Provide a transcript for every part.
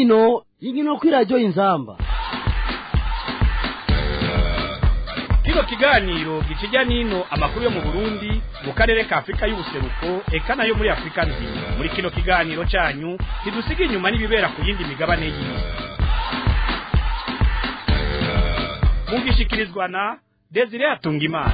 nino inkino kw'iradiyo inzamba kino kiganiro gikijya nino amakuru yo mu burundi mu karere ka afurika y'ubuseruko eka nayo muri afurika nzima muri kino kiganiro cyanyu ntidusiga inyuma n'ibibera ku yindi migabane y'isi mugishikirizwa na desire atungimana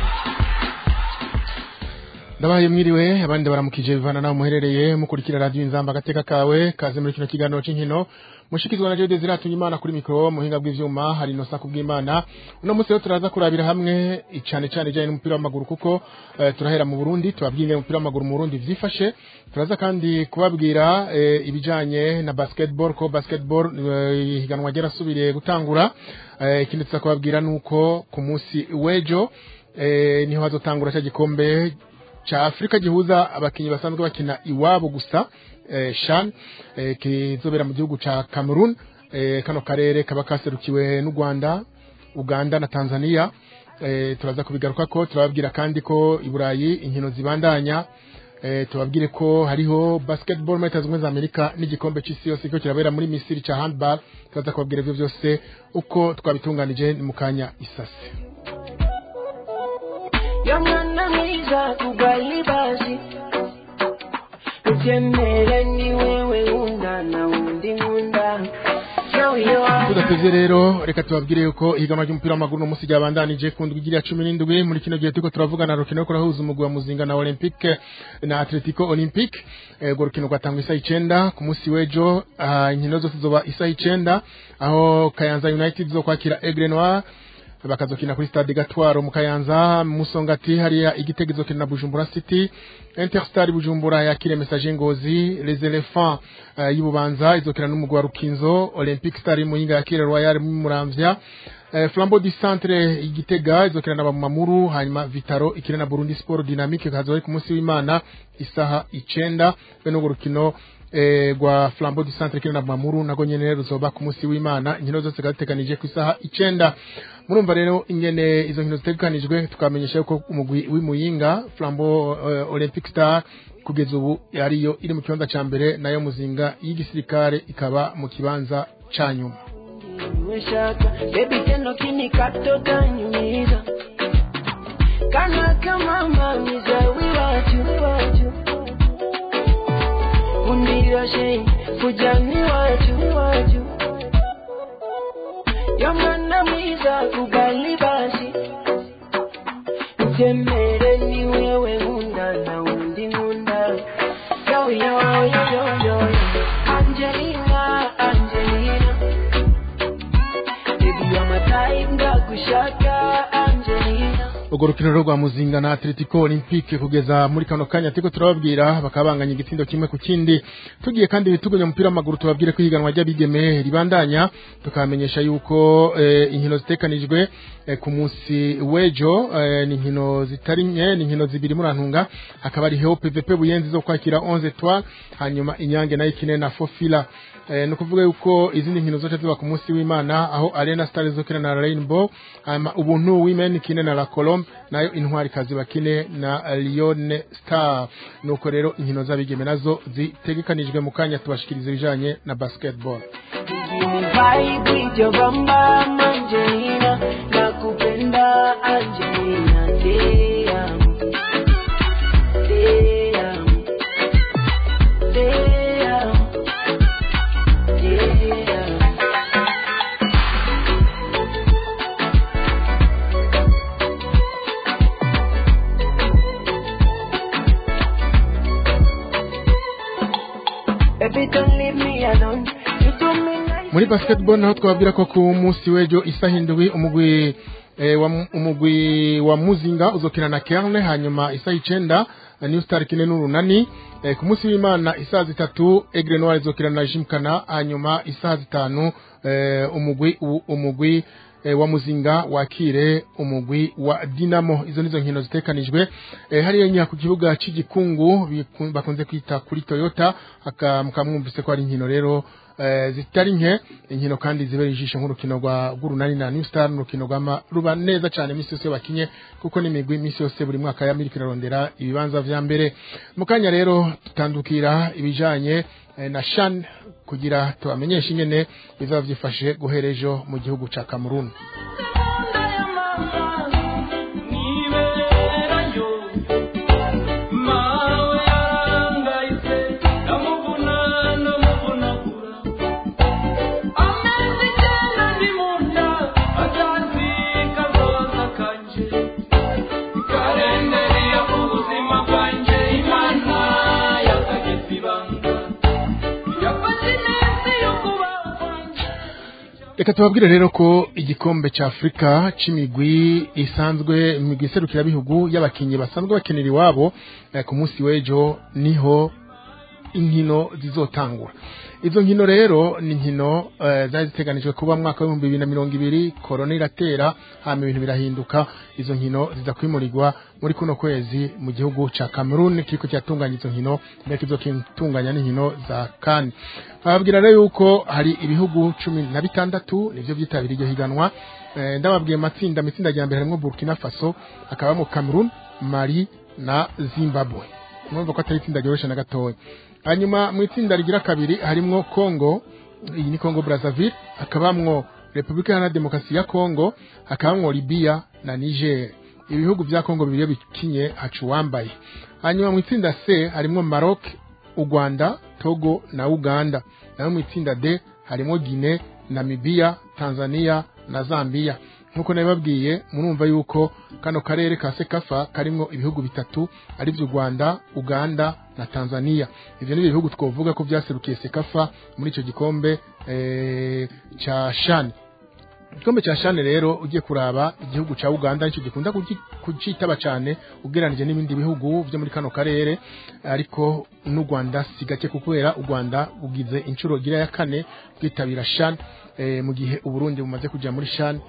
ndabaye mwiriwe abandi baramukije bivana naho muherereye mukurikira radio inzamba agateka kawe kaze muri kino kiganiro c'inkino mushikizwa na Jean Desire Atunyimana kuri mikro muhinga bw'ivyuma hari no saku bw'Imana uno munsi rero turaza kurabira hamwe icane cane janye n'umupira w'amaguru kuko uh, turahera mu Burundi tubabwire umupira w'amaguru mu Burundi vyifashe turaza kandi kubabwira uh, ibijanye na basketball ko basketball ihiganwa uh, ryarasubiriye gutangura ikindi tuza kubabwira nuko ku munsi w'ejo niho hazotangura cya gikombe cha Afrika gihuza abakinyi basanzwe bakina iwabo gusa eh, shan eh, kizobera mu gihugu ca Cameroon eh, kano karere kaba kaserukiwe n'u Rwanda Uganda na Tanzania eh, turaza kubigaruka ko turababwira kandi ko i Burayi inkino zibandanya eh, tubabwire ko hariho basketball muri Zunze za Amerika n'igikombe c'isi yose cyo kirabera muri Misiri ca handball turaza kubabwira ivyo byose uko twabitunganije mu kanya isase yamwana mwiza kugali basi utemere ni wewe unda na undi nkunda tudatevye rero reka tubabwire yuko ihiganwa ry'umupira w'amaguru no munsi ryabandanije ku ndwi ya cumi n'indwi muri kino gihe turiko turavugana rukino rwo kurahuza umugwi wa muzinga na olympique na atletico olympique urwo rukino rwatangwa isaha icenda ku munsi w'ejo inkino zose zoba isaha icenda aho kayanza united zo kwakira aigle noir bakazokina kuri stade Gatwaro mu Kayanza Musongati hariya igitego izokina na Bujumbura City Interstar Bujumbura yakire message ngozi Les Elephants uh, y'Ibubanza izokina n'umugwi wa Rukinzo Olympic Star muyinga yakire Royal mu Muramvya uh, Flambeau du Centre igitega izokina na Bamamuru hanyuma Vitaro ikina na Burundi Sport Dynamique kazoye ku munsi w'Imana isaha icenda beno rukino eh, gwa Flambeau du Centre kina na Bamamuru nago nyene ruzoba ku munsi w'Imana inkino zose gateganije ku isaha icenda murumva rero ingene izo nkino zitegekanijwe tukamenyesha yuko umugwi w'imuyinga Flambeau uh, Olympic Star kugeza ubu ariyo iri mu kibanza ca mbere nayo muzinga y'igisirikare ikaba mu kibanza ca nyuma nimeshaka bebi teno kinikato tanyumiza kana kama mamiza wiwatu watu undirashe fujani watu watu yamwana mwiza kugali basi utemere ni wewe nkunda na undi nkunda yo yo yo yo yo Angelina Angelina baby you're my type ndagushaka Angelina urwo rukino rwo rwa muzinga na atletico olympique kugeza muri kano kanya turiko turababwira bakabanganya igitindo kimwe ku kindi tugiye kandi bitugonya umupira w'amaguru tubabwire ko ihiganwa ry'abigeme ribandanya tukamenyesha yuko eh, inkino zitekanijwe eh, ku munsi w'ejo eh, ni inkino zitari nke ni inkino zibiri murantunga hakaba ari heo pvp buyenzi zo kwakira 11 etoile hanyuma inyange nayo ikine na fofila eh, no kuvuga yuko izindi nkino zote ziba ku munsi w'Imana aho Arena Stars zokina na Rainbow hanyuma ubuntu women kine na La Colombe nayo intwari kazi bakine na Lyon Star nuko rero inkino z'abigeme nazo zitegekanijwe mu kanya tubashikiriza ibijanye na basketball vibe with your bamba Angelina nakupenda Angelina te amo te amo te amo te amo Baby, don't leave me alone. You do me nice. muri basketball naho twababwira ko ku munsi w'ejo isaha indwi umugwi eh, wa, umugwi wa muzinga uzokina na Kerne hanyuma isaha icenda eh, New Star kine n'urunani eh, ku munsi w'Imana isaha zitatu Aigle Noir izokina na Jimkana hanyuma isaha zitanu eh, umugwi u- umugwi eh, wa muzinga wakire umugwi wa Dinamo izo nizo nkino zitekanijwe eh, hariya nya ku kibuga cy'igikungu biku- bakunze kwita kuri Toyota aka mukamwumvise ko ari inkino rero eh, zitari nke inkino kandi zibera ijisho nk'urukino rwa rw'urunani na New Star n'urukino rw'ama ruba neza cyane imisi yose bakinye kuko n'imigwi imisi yose buri mwaka ya Amerika irarondera ibibanza vya mbere mu kanya rero tutandukira ibijanye eh, na Shan kugira tubamenyeshe ingene bizaba vyifashe guhera ejo mu gihugu ca Cameroon Reka tubabwire rero ko igikombe ca Afrika c'imigwi isanzwe imigwi iserukira bihugu y'abakinyi basanzwe bakenera iwabo eh, ku munsi w'ejo niho inkino zizotangura izo nkino rero ni inkino eh, zari ziteganijwe kuba mu mwaka w'ibihumbi bibiri na mirongo ibiri korona iratera hama ibintu birahinduka izo nkino ziza kwimurirwa muri kuno kwezi mu gihugu ca Cameroon kiriko kiratunganya izo nkino mbere kizotunganya n'inkino za CAN bababwira rero yuko hari ibihugu cumi na bitandatu nivyo vyitabiriye iryo higanwa eh, ndababwiye amatsinda amatsinda ya mbere harimwo Burkina Faso hakabamo Cameroon Mali na Zimbabwe mwumva ko atari itsinda ryoroshe na gatoya hanyuma mu itsinda rigira kabiri harimwo Congo iyi ni Congo Brazzaville hakabamwo Republika Iharanira Demokarasi ya Congo hakabamwo Libya na Niger ibihugu vya Congo bibiri iyo bikinye haca uwambaye hanyuma mu itsinda C harimwo Maroc u Rwanda Togo na Uganda naho mu itsinda D harimwo Guinea Namibia Tanzania na Zambia nkuko nabibabwiye murumva yuko kano karere ka sekafa karimwo ibihugu bitatu ari vyo Rwanda Uganda na Tanzania ivyo ni ibihugu twovuga ko vyaserukiye sekafa muri ico gikombe eh, ca shani igikombe ca shane rero ugiye kuraba igihugu ca Uganda nicyo gikunda kugi- kucitaba cane ugereranije n'ibindi bihugu vyo muri kano karere ariko n'u Rwanda si gake kubera u Rwanda ugize inshuro gira ya kane kwitabira shane eh, mu gihe uburundi bumaze kuja muri shane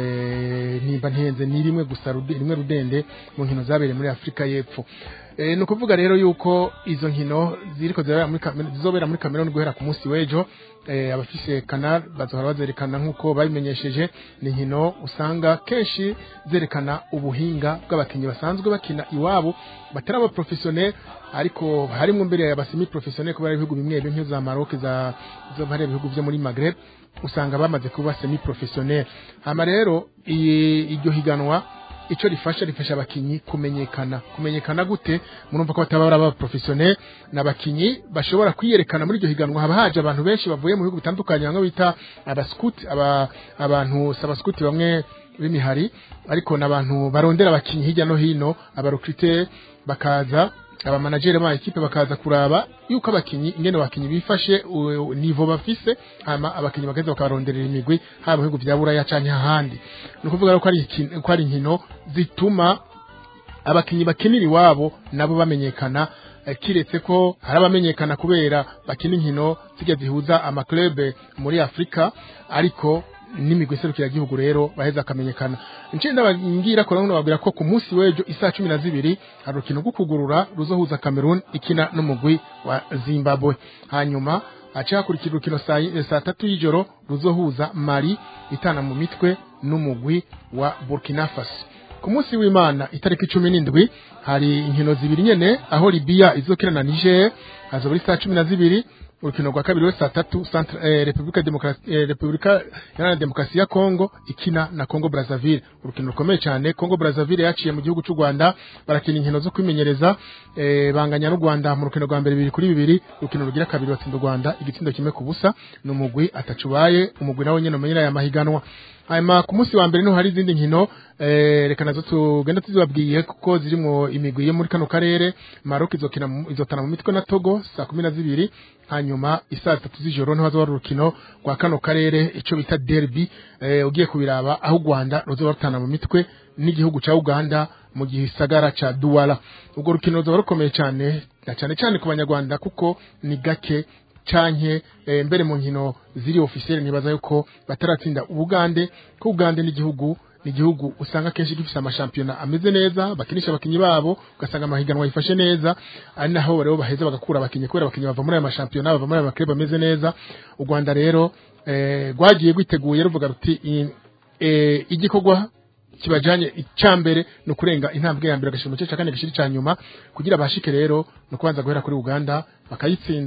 eh, nimba ntenze ni rimwe gusa rude- rimwe rudende mu nkino zabereye muri Afrika y'Epfo Eh, ni ukuvuga rero yuko izo nkino ziriko zirabera muri Cameroon- zizobera muri Cameroon guhera ku munsi w'ejo eh, abafise canal bazohora bazerekana nk'uko babimenyesheje ni inkino usanga kenshi zerekana ubuhinga bw'abakinnyi basanzwe bakina iwabo batari aba professionnel ariko harimwo mbere ya basemi professionnel kubera ibihugu bimwe bimwe nk'izo za Maroc za zo bari ibihugu vyo muri Maghreb usanga bamaze kuba semi professionnel hama rero iyi- iryo higanwa ico rifasha rifasha abakinyi kumenyekana kumenyekana gute murumva ko bataba ari aba professionnel n'abakinyi bashobora kwiyerekana muri iryo higanwa haba haje abantu benshi bavuye mu bihugu bitandukanye bamwe bita abascout aba abantu sabascout bamwe b'imihari ariko n'abantu barondera abakinyi hirya no hino abarocruteur bakaza aba manager ba equipe bakaza kuraba yuko abakinyi ingene abakinyi bifashe u- nivo bafise hama abakinyi bakaza bakabaronderera imigwi haba mu bihugu vya buraya canke ahandi ni ukuvuga rero ko ari ikin- ko ari inkino zituma abakinyi bakinira iwabo nabo bamenyekana eh, kiretse ko hari abamenyekana kubera bakina inkino zijya zihuza amaklube muri Afrika ariko n'imigwi iserukira igihugu rero baheza akamenyekana nce ndababwira ko rero babwira ko ku munsi w'ejo isaa cumi na zibiri hari urukino rwo kugurura ruzohuza Cameroon ikina n'umugwi wa Zimbabwe hanyuma haca hakurikira urukino saa yi- saa tatu y'ijoro ruzohuza Mali itana mu mitwe n'umugwi wa Burkina Faso ku munsi w'imana itariki cumi n'indwi hari inkino zibiri nyene aho Libya izokina na Niger hazoba ari saa cumi na zibiri urukino rwa kabiri we saa tatu Centre- eh, Republika Demokrasi eh, Republika Iharanira Demokarasi ya Kongo ikina na Kongo Brazzaville urukino rukomeye cyane Kongo Brazzaville yaciye mu gihugu cy'u Rwanda barakina inkino zo kwimenyereza eh, banganya n'u Rwanda mu rukino rwa mbere bibiri kuri bibiri urukino rugira kabiri batsinda u Rwanda igitsindo kimwe ku busa ni umugwi atacubaye umugwi nawe nyene umenyera aya mahiganwa hanyuma ku munsi wa mbere niho hari izindi nkino eh, reka nazo tugenda tuzibabwiye kuko zirimo imigwi yo muri kano karere Maroc izokina mu- izotana mu mitwe na Togo saa kumi na zibiri hanyuma isaa tatu z'ijoro niho hazoba hari urukino rwa kano karere ico bita derby eh, ugiye kubiraba aho u Rwanda ruzoba rutana mu mitwe n'igihugu ca Uganda mu gisagara ca Douala ubwo rukino ruzoba rukomeye cyane na cyane cyane ku banyarwanda kuko ni gake canke eh, mbere mu nkino ziri officiel nibaza yuko bataratsinda ubugande ko Uganda n'igihugu ni igihugu usanga kenshi gifise amashampiyona ameze neza bakinisha abakinyi babo ugasanga amahiganwa yifashe neza ari naho rero baheza bagakura abakinyi kubera abakinyi bava muri aya mashampiyona bava muri aya maklub ameze neza u Rwanda rero eh, rwagiye rwiteguye ruvuga ruti i- eh, igikorwa kibajanye icambere ni ukurenga intambwe ya mbere agashira mu gice cya kane gishiri cya nyuma kugira bashike rero ni ukubanza guhera kuri Uganda bakayitsinda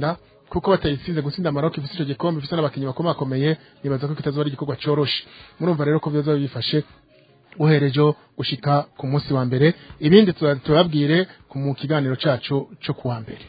kuko batayitsinze gutsinda Maroc ifite ico gikombe ifite n'abakinyi bakomakomeye nibaza ko kitazoba ari igikorwa coroshe murumva rero ko byoza bifashe guherejo gushika ku munsi wa mbere ibindi tuba- tubabwire ku mu kiganiro cacu co kuwa mbere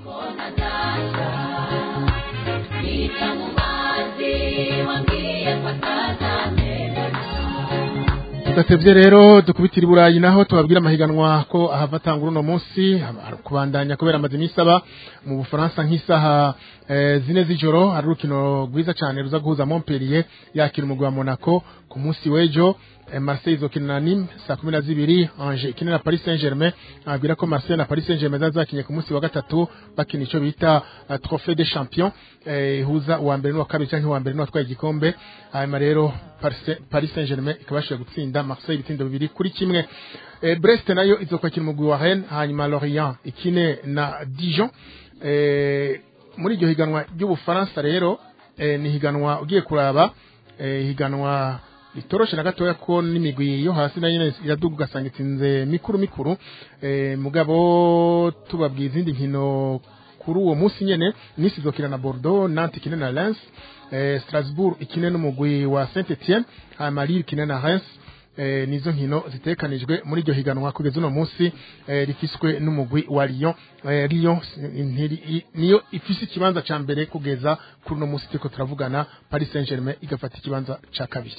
Nita mu mazi wambwiye ko atazamera tudatevye rero dukubitira i burayi naho tubabwira amahiganwa ko ahava atangura uno munsi haba- kubandanya kubera amaze iminsi aba mu bufaransa nk'isaha eh, zine z'ijoro hari urukino rwiza cyane ruza guhuza montpellier yakira umugwi wa monaco ku munsi w'ejo eh, marseille izokina na nîmes saa kumi na zibiri ange ikine na paris saint germain ababwira ko marseille na paris saint germain zazakinye ku munsi wa gatatu bakina ico bita uh, trophée des champions eh, ihuza uwa mbere n'uwa kabiri canke uwa mbere n'uwatwaye igikombe hanyuma rero Paris- paris saint germain ikabashije gutsinda marseille ibitsindo bibiri kuri kimwe eh, brest nayo izokwakira umugwi wa rennes hanyuma lorient ikine na dijon eh, muri iryo higanwa ry'ubufaransa rero eh, ni higanwa ugiye kuraba eh, higanwa ritoroshe na gatoya ko n'imigwi yo hasi nayo nyene iraduga ugasanga itsinze mikuru mikuru eh, mugabo tubabwiye izindi nkino kuri uwo munsi nyene Nice izokina na Bordeaux Nantes ikine na Lens eh, Strasbourg ikine n'umugwi wa Saint Etienne hanyuma Lille ikine na Reims eh, nizo nkino zitekanijwe muri iryo higanwa kugeza uno munsi eh, rifiswe n'umugwi wa Lyon eh, Lyon ntiri- i- niyo ifise ikibanza ca mbere kugeza kuri uno munsi turiko turavugana Paris Saint-Germain igafata ikibanza ca kabiri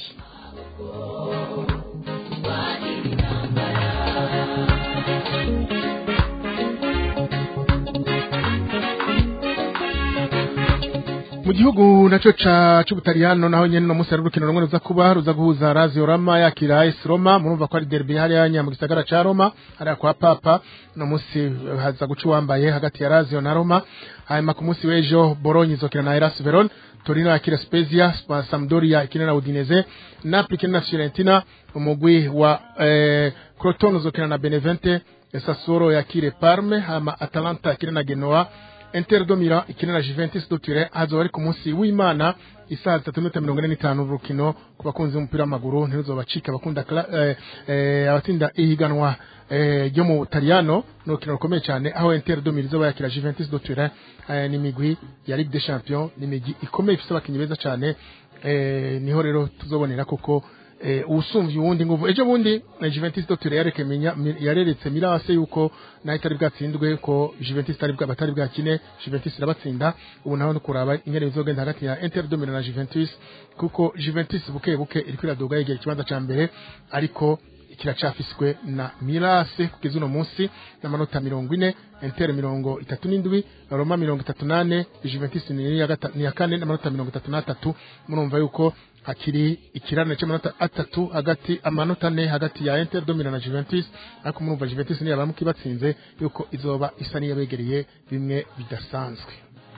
mu gihugu naco ca c'ubutaliyano naho nyene no munsi hari urukino rumwe ruza kuba ruza guhuza Lazio Roma yakira AS Roma murumva ko ari derby hariya nya mu gisagara ca Roma hariya kwa Papa no munsi eh, haza guca uwambaye hagati ya Lazio na Roma hanyuma ku munsi w'ejo Bologna izokina na Hellas Verona Torino yakira Spezia Spa- Sampdoria ikina na Udinese Napoli ikina na Fiorentina umugwi wa eh, Crotone uzokina na Benevente Sassuolo yakire Parme hama Atalanta ikina na Genoa Inter do Milan ikina na Juventus do Turin hazoba ari ku munsi w'Imana isaha zitatu n'iminota mirongo ine n'itanu urukino ku bakunzi b'umupira w'amaguru ntiruzobacika abakunda kla- eh, eh, abatsinda ihiganwa eh, ryo mu Butaliyano ni urukino rukomeye cyane aho Inter do Milan izoba yakira Juventus do Turin eh, n'imigwi ya Ligue des Champions n'imigwi ikomeye ifite abakinnyi beza cyane eh, niho rero tuzobonera koko eh, usumvye uwundi nguvu ejo bundi eh, Juventus do Turin yareke minya mi- yareretse Mirase yuko nayo itari bwatsindwe ko Juventus itari bwa batari bwakine Juventus irabatsinda ubu naho no kuraba ingene bizogenda hagati ya Inter do Milan na Juventus kuko Juventus buke buke iriko iraduga yegera ikibanza ca mbere ariko kiracafiswe na Mirase kugeza uno munsi n'amanota mirongo ine Inter mirongo itatu n'indwi Roma mirongo itatu nane Juventus ni iya gata- ni iya kane n'amanota mirongo itatu n'atatu murumva yuko hakiri ikirane cy'amanota atatu hagati amanota ane hagati ya Inter do Milan na Juventus ariko murumva Juventus niyo baramuka ibatsinze yuko izoba isa n'iyabegereye bimwe bidasanzwe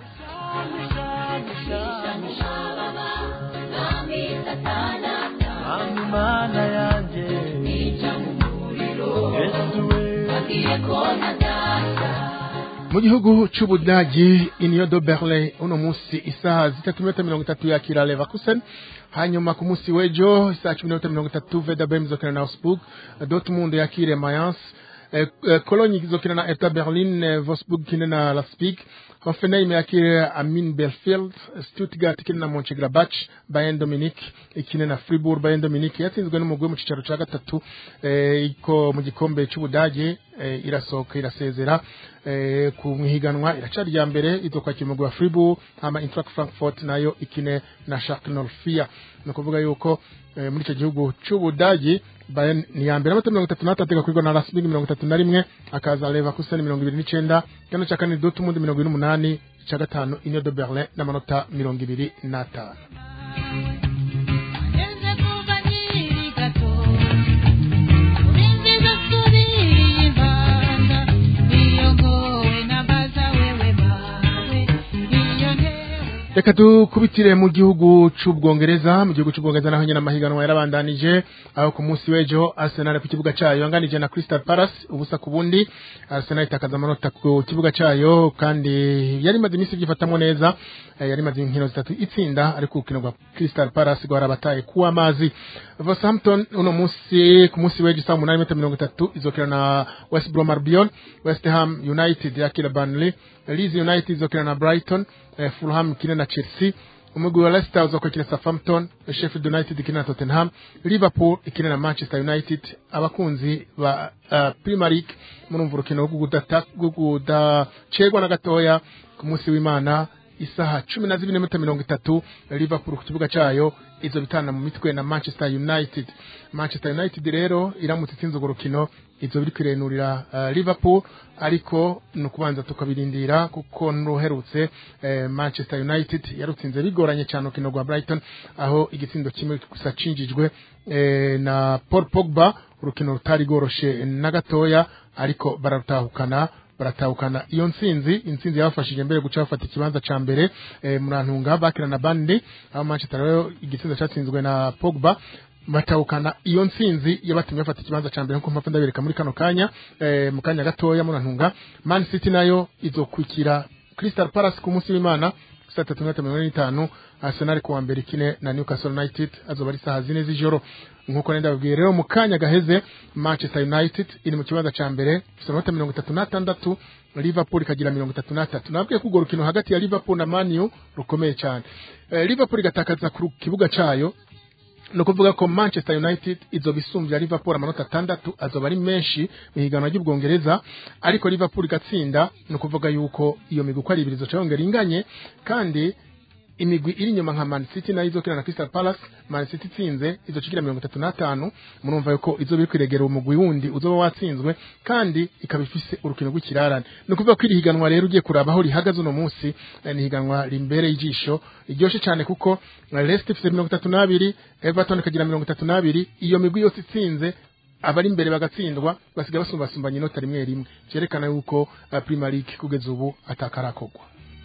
Mami mana yanje Yesu we mu gihugu c'ubudagi Union de Berlin uno munsi isaha zitatu minota mirongo itatu yakira Leverkusen hanyuma ku munsi w'ejo isaha cumi n'minota mirongo itatu Werder Bremen izokina na Augsburg Dortmund yakire Mayence eh, eh, Cologne izokina na Hertha Berlin eh, Wolfsburg ikine na Leipzig Hoffenheim yakire Amin Belfield Stuttgart ikine na Mönchengladbach Bayern Dominic ikine na Fribourg Bayern Dominic yatsinzwe n'umugwi mu cicaro ca gatatu eh, iko mu gikombe c'ubudage eh, irasohoka irasezera eh, ku mwihiganwa iracari rya mbere izokwakira umugwi wa Fribourg hama Eintracht Frankfurt nayo ikine na Schalke 04 ni ukuvuga yuko eh, muri ico gihugu c'ubudagi Bayern ni ya mbere amanota mirongo itatu n'atatu igakwirwa na Leipzig mirongo itatu na rimwe akaza Leverkusen mirongo ibiri n'icenda kano ca kane Dortmund mirongo ine n'umunani ica gatanu Union de Berlin n'amanota mirongo ibiri n'atanu Neze kuva nkiri gato Urinziza subira impanda Iyo ngowe nabaza wewe mawe Iyo ntewe reka dukubitire mu gihugu c'ubwongereza mu gihugu c'ubwongereza naho nyene amahiganwa yarabandanije aho ku munsi w'ejo arsenal ku kibuga cayo yanganije na crystal palace ubusa ku bundi arsenal itakaza amanota ku kibuga cayo kandi yari imaze iminsi vyifatamwo neza eh, yari imaze inkino zitatu itsinda ariko urukino rwa crystal palace rwarabataye kuwa amazi Southampton uno munsi ku munsi w'ejo saa munani metero mirongo itatu izokina na west brom albion west ham united yakira burnley leeds united izokina na brighton eh, Fulham ikine na Chelsea umugwi wa Leicester uzokwakira Southampton Sheffield United ikine na Tottenham Liverpool ikine na Manchester United abakunzi ba uh, Premier League murumva urukino rwo kudata- rwo kudacegwa na gatoya ku munsi w'Imana isaha cumi na zibiri n'iminota mirongo itatu Liverpool ku kibuga cayo izo bitana mu mitwe na Manchester United Manchester United rero iramutse itsinze urwo rukino izo biri kwirenurira uh, Liverpool ariko ni ukubanza tukabirindira kuko n'uherutse eh, Manchester United yarutsinze bigoranye cyane urukino rwa Brighton aho igitsindo kimwe gusa cinjijwe eh, na Paul Pogba urukino rutari rworoshe na gatoya ariko bararutahukana baratahukana iyo ntsinzi intsinzi yabafashije mbere guca bafata ikibanza ca mbere eh, murantunga bakira na bande aho Manchester rero igitsinzo cyatsinzwe na Pogba batahukana iyo ntsinzi yabatumye bafata ikibanza ca mbere nkuko mpamvu ndabereka muri kano kanya eh, mu kanya gatoya murantunga Man City nayo izokwikira Crystal Palace ku munsi w'Imana saa tatu n'iminota mirongo ine n'itanu Arsenal kuwa mbere ikine na Newcastle United azoba ari saha zine z'ijoro nkuko nenda babwiye rero mu kanya gaheze Manchester United iri mu kibanza ca mbere ifite amanota mirongo itatu n'atandatu Liverpool ikagira mirongo itatu n'atatu nabwiye ko urwo rukino hagati ya Liverpool na Man U rukomeye cyane eh, Liverpool igatakaza ku kibuga cayo ni ukuvuga ko manchester united izoba isumbya liverpool amanota atandatu azoba ari menshi mu higanwa ry'ubwongereza ariko liverpool igatsinda ni ukuvuga yuko iyo migwi uko ari ibiri izoca yongera inganye kandi imigwi iri inyuma nka man city nayo izokina na crystal palace man city itsinze izoca igira mirongo itatu n'atanu murumva yuko izoba iri kwiregera umugwi wundi uzoba watsinzwe kandi ikaba ifise urukino rw'ikirarane ni ukuvuga ko iri higanwa rero ugiye kuraba aho rihagaze uno munsi eh, ni higanwa rimbereye ijisho ryoshe cyane kuko eh, Leicester ifite mirongo itatu n'abiri everton ikagira mirongo itatu n'abiri iyo migwi yose itsinze abari imbere bagatsindwa basigaye basumbasumbanya inota rimwe rimwe cyerekana yuko uh, Premier League kugeza ubu atakarakogwa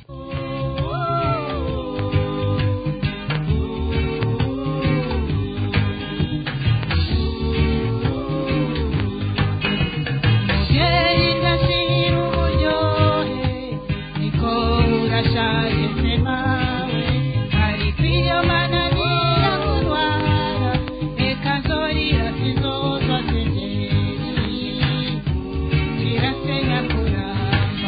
Mubyeyi ndashira uburyohe niko urashaje se mawe ariko iyo mananira kurwara reka nzorira sinzozwa zengeri kirasenya kuramba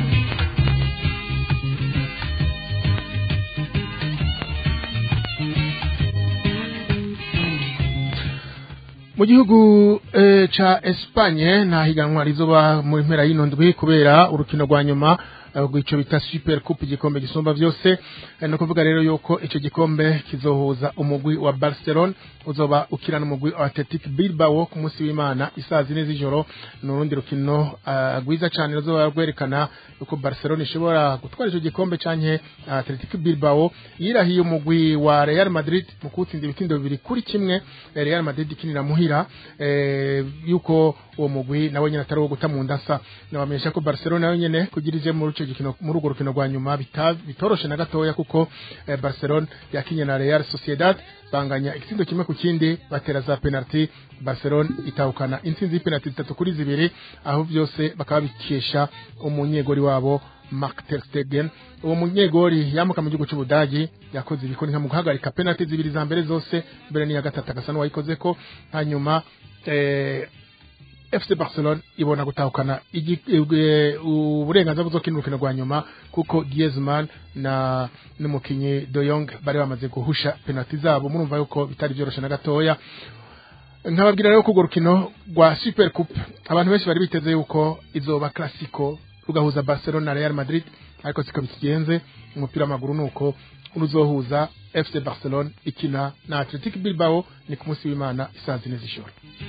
mu gihugu eh, ca Espagne nta higanwa rizoba mu mpera y'ino ndwi kubera urukino rwa nyuma eh, rw'ico bita Super Coupe igikombe gisumba vyose eh, no kuvuga rero yuko ico gikombe kizohuza umugwi wa Barcelona uzoba ukirana umugwi wa Athletic Bilbao ku munsi w'Imana isaha zine z'ijoro n'urundi rukino uh, rwiza cane ruzoba rwerekana yuko Barcelona ishobora gutwara ico gikombe canke Athletic Bilbao yirahiye umugwi wa Real Madrid mu kutsinda ibitindo bibiri kuri kimwe eh, Real Madrid ikinira muhira eh, yuko uwo mugwi nawe nyene atari uwo guta mu ndasa nabamenyesha ko Barcelona nayo nyene kugira ije muri ico gikino muri urwo rukino rwa nyuma bita- bitoroshe na gatoya kuko eh, Barcelona yakinye na Real Sociedad banganya igitsindo kimwe ku kindi batera za penalty Barcelona itahukana intsinzi y'penalty zitatu kuri zibiri aho byose bakaba bikesha umunyegori wabo Mark ter Stegen uwo munyegori yamuka mu gihugu cy'Ubudagi yakoze ibikoni nka mu guhagarika penalty zibiri za mbere zose mbere n'iya gatatu agasa n'uwayikoze ko hanyuma eh, FC Barcelona ibona gutahukana igi- eh, uburenganzira bwo gukina urukino rwa nyuma kuko Griezmann na n'umukinyi De Jong bari bamaze guhusha penalty zabo murumva yuko bitari byoroshe na gatoya nkababwira rero ko urwo rukino rwa Super Coupe abantu benshi bari biteze yuko izoba classico rugahuza Barcelona na Real Madrid ariko siko bikigenze umupira w'amaguru nuko ruzohuza FC Barcelona ikina na Athletic Bilbao ni ku munsi w'Imana isaha zine z'ijoro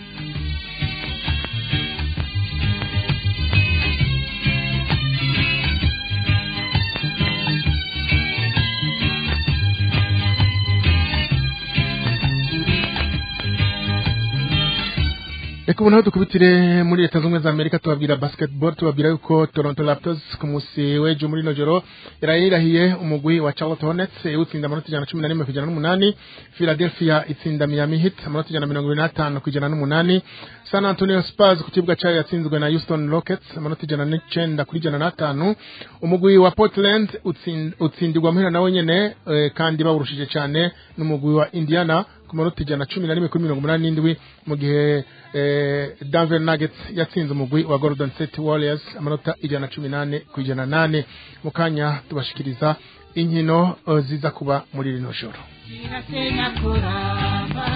reka ubu naho dukubitire muri leta zunze ubumwe za amerika tubabwira basketball tubabwira yuko toronto raptors ku munsi w'ejo muri ino joro yaraye yirahiye umugwi wa charlotte hornets iwutsinda amanota ijana na cumi na rimwe ku ijana n'umunani philadelphia itsinda miami heat amanota ijana na mirongo ibiri n'atanu ku ijana n'umunani san antonio spurs ku kibuga cyayo yatsinzwe na houston rockets amanota ijana n'icenda kuri ijana n'atanu umugwi wa portland utsin- utsindirwa muhira nawe nyene eh, kandi bawurushije cyane n'umugwi wa indiana ku manota ijana na cumi na rimwe kuri mirongo umunani n'indwi mu gihe eh, Denver Nuggets yatsinze umugwi wa Golden State Warriors amanota ijana na cumi nane ku ijana nane mu kanya tubashikiriza inkino eh, ziza kuba muri rino joro irasenya kuramba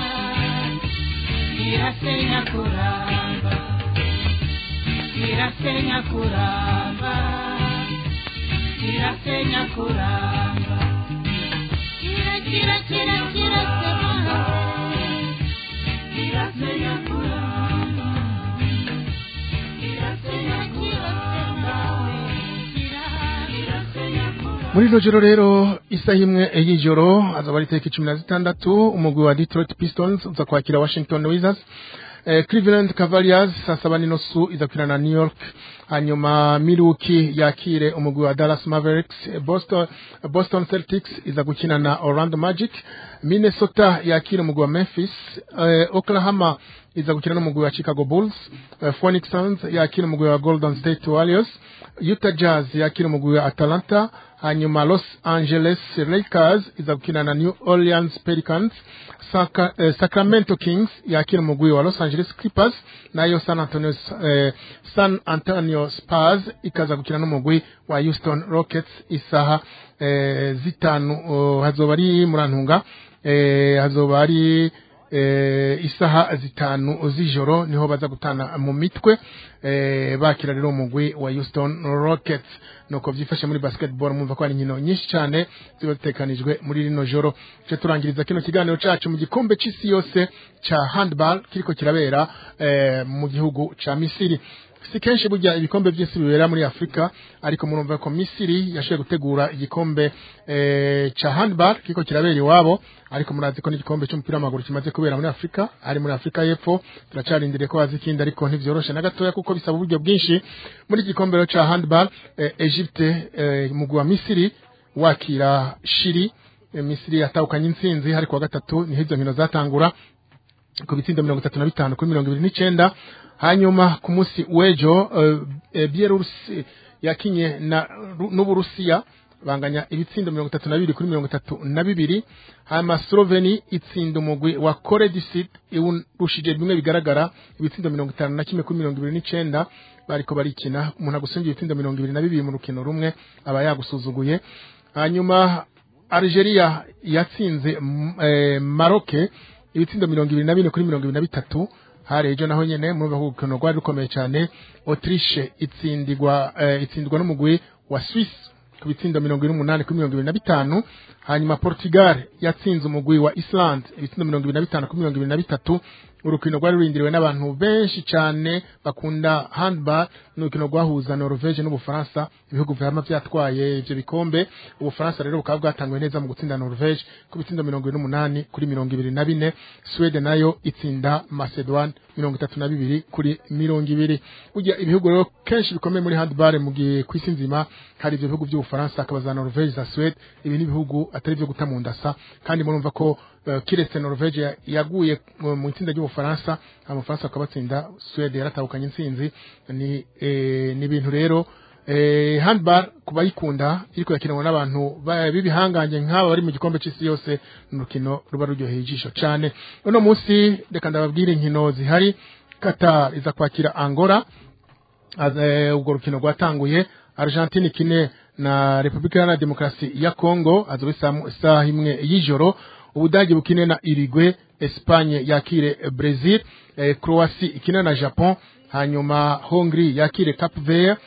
irasenya kuramba irasenya kuramba irasenya kuramba kira kira kira kira sema irasenya kuramba irasenya kuramba irasenya kuramba muri rino joro rero isaha imwe y'ijoro azaba ari itariki cumi na zitandatu umugwi wa detroit pistons uza kwakira washington wizards eh, cleveland cavaliers saa saba n'inusu izakwira na new york hanyuma milwaukee yakire umugwi wa dallas mavericks eh, boston, boston celtics iza gukina na orlando magic minnesota yakire umugwi wa memphis eh, oklahoma iza gukina n'umugwi wa chicago bulls eh, phoenix suns yakire umugwi wa golden state warriors utah jazz yakire umugwi wa atalanta hanyuma los angeles lakers iza gukina na new orleans pelicans Saka, eh, sacramento kings yakira umugwi wa los angeles clippers nayo san antonio, eh, san antonio spurs ikaza gukina n'umugwi wa houston rockets isaha eh, zitanu oh, hazoba ari murantunga eh, hazoba ari eh, isaha zitanu z'ijoro niho baza gutana mu mitwe eh, bakira rero umugwi wa Houston Rockets nuko vyifashe muri basketball mumva ko ari inkino nyinshi cyane ziba zitekanijwe muri rino joro cyo turangiriza kino kiganiro cacu mu gikombe c'isi yose ca handball kiriko kirabera eh, mu gihugu ca Misiri si kenshi burya ibikombe by'isi bibera muri afurika ariko murumva ko misiri yashoboye gutegura igikombe eh, ca handball kiko kirabera iwabo ariko murazi ko n'igikombe cy'umupira w'amaguru kimaze kubera muri afurika ari muri afurika y'epfo turacarindiriye ko haza ikindi ariko ntivyoroshe na gatoya kuko bisaba uburyo bwinshi muri iki gikombe rero ca handball eh, egypte eh, mugwi wa misiri wakira shiri eh, misiri yatahukanye intsinzi hari kuwa gatatu niho izo nkino zatangura ku bitsindo mirongo itatu na bitanu kuri mirongo ibiri n'icenda hanyuma ku munsi w'ejo uh, bielorusi yakinye na Ru- n'uburusiya banganya ibitsindo mirongo itatu na bibiri kuri mirongo itatu na bibiri hanyuma sloveni itsinda umugwi wa kore du sud iwurushije bimwe bigaragara ibitsindo mirongo itanu na kimwe kuri mirongo ibiri n'icenda bariko barikina umuntu agusumvye ibitsindo mirongo ibiri na bibiri mu rukino rumwe aba yagusuzuguye hanyuma Algeria yatsinze mm, eh, Maroc ibitsindo mirongo ibiri na bine kuri mirongo ibiri na bitatu hari ejo naho nyene murumva ko urukino rwari rukomeye cyane Autriche itsindirwa eh, itsindwa n'umugwi wa Swiss ku bitsindo mirongo ibiri n'umunani kuri mirongo ibiri na bitanu hanyuma Portugal yatsinze umugwi wa Iceland ibitsindo mirongo ibiri na bitanu kuri mirongo ibiri na bitatu urukino rwari rurindiriwe n'abantu benshi cyane bakunda handball n'urukino rwahuza Norvege n'Ubufaransa ibihugu vyama vyatwaye ivyo bikombe Ubufaransa rero bukaba bwatanguye neza mu gutsinda Norvege ku bitsindo mirongo ibiri n'umunani kuri mirongo ibiri na bine Sweden nayo itsinda Macedoine mirongo itatu na bibiri kuri mirongo ibiri burya ibihugu rero kenshi bikomeye muri handball mu gihe ku isi nzima hari ivyo bihugu vy'Ubufaransa hakaba za Norvege za Sweden ibi ni ibihugu atari vyo guta mu ndasa kandi murumva ko uh, kiretse Norvege ya- yaguye mu mu itsinda ry'Ubufaransa Abafaransa bakabatsinda Sweden yaratahukanye intsinzi ni eh, ni ibintu rero eh, handball kubayikunda iriko yakinwa n'abantu ba- b'ibihangange nk'aba bari mu gikombe c'isi yose n'urukino ruba ruryoheye ijisho cane uno munsi reka ndababwire inkino zihari Qatar iza kwakira Angola Az- eh, urwo rukino rwatanguye Argentine ikine na Republika Iharanira Demokarasi ya Congo azoba isaha isaha imwe y'ijoro Ubudagi bukine na Uruguay Espagne yakire Brazil eh, Croatie ikine na Japon hanyuma Hongrie yakire Cape Verde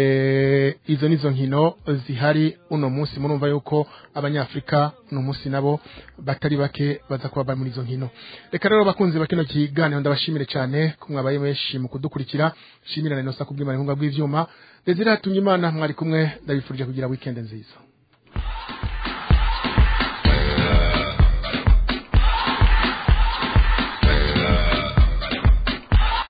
eh, izo nizo nkino zihari uno munsi murumva yuko abanyafrika uno munsi nabo batari bake baza kuba bari muri izo nkino reka rero bakunzi bakino kiganiro ndabashimire cyane ko mwabaye benshi mu kudukurikira shimira na inosa kubw'imana inkunga bw'ivyuma Desire Hatungimana mwari kumwe ndabifurije kugira weekend nziza